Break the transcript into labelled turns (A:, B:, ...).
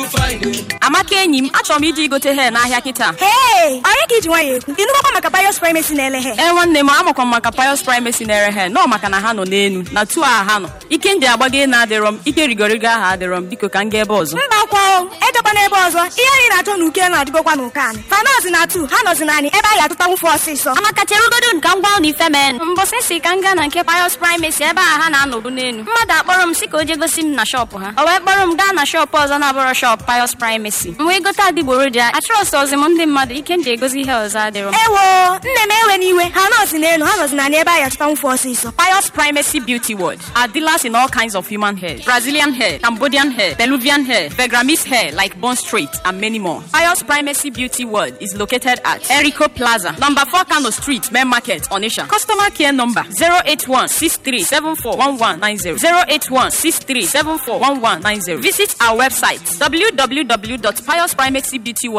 A: amaka enyi m achọrọ m ije igote he n'ahịa kịta
B: Hey! Ọrịa ka iji nwayọ ekwu. Ịnụgbakwa maka Pius Primacy na-ele he.
A: ee nwanne m amakwa m maka Pius Primacy na-ere he nọ maka na ha nọ n'elu na tu a ha nọ ike ndị agbago na adịrọ m ike rigorigo aha adịrọ m biko ka m gaa ebe ọzọ
B: Mba akwa o, ejekwa n'ebe ọzọ. Ihe anyị na-achọ n'uke na-adịgokwa n'ụka anyị. Fanọzi na atu, ha nọzi naanị ebe anyị atụtanwu fụ ọsịsọ.
C: amaka cherugodo nka ngwa ụlọ ife men mbọsị si ka m gaa na nke Pius Primacy ebe a ha na-anọbu n'elu mmadụ akpọrọ m si ka o jee gosi m na shọpụ ha o wee kpọrọ m gaa na shọpụ ọzọ na-abụrọ shọpụ Pius Primacy m wee gote adịgboroja achọrọsị ọzi m ndị mmadụ ike m ji egosi ihe ọzọ adịrọ m
B: Ewo, nne m ewe n'iwe. Ha nọzi n'elu, ha nọzi naanị ebe anyị atụtanwu fụ ọsịsọ.
A: Pius Primacy Beauty World are dealers in all kinds of human hair Brazilian hair, Cambodian hair, Peruvian hair, Vegramese hair like Bond Street, and many more. Pius Primacy Beauty World is located at Erico Plaza, number 4 Kano Street, Main Market, Onisha. Customer care number 081 081 Visit our website www.piusprimacybeautyworld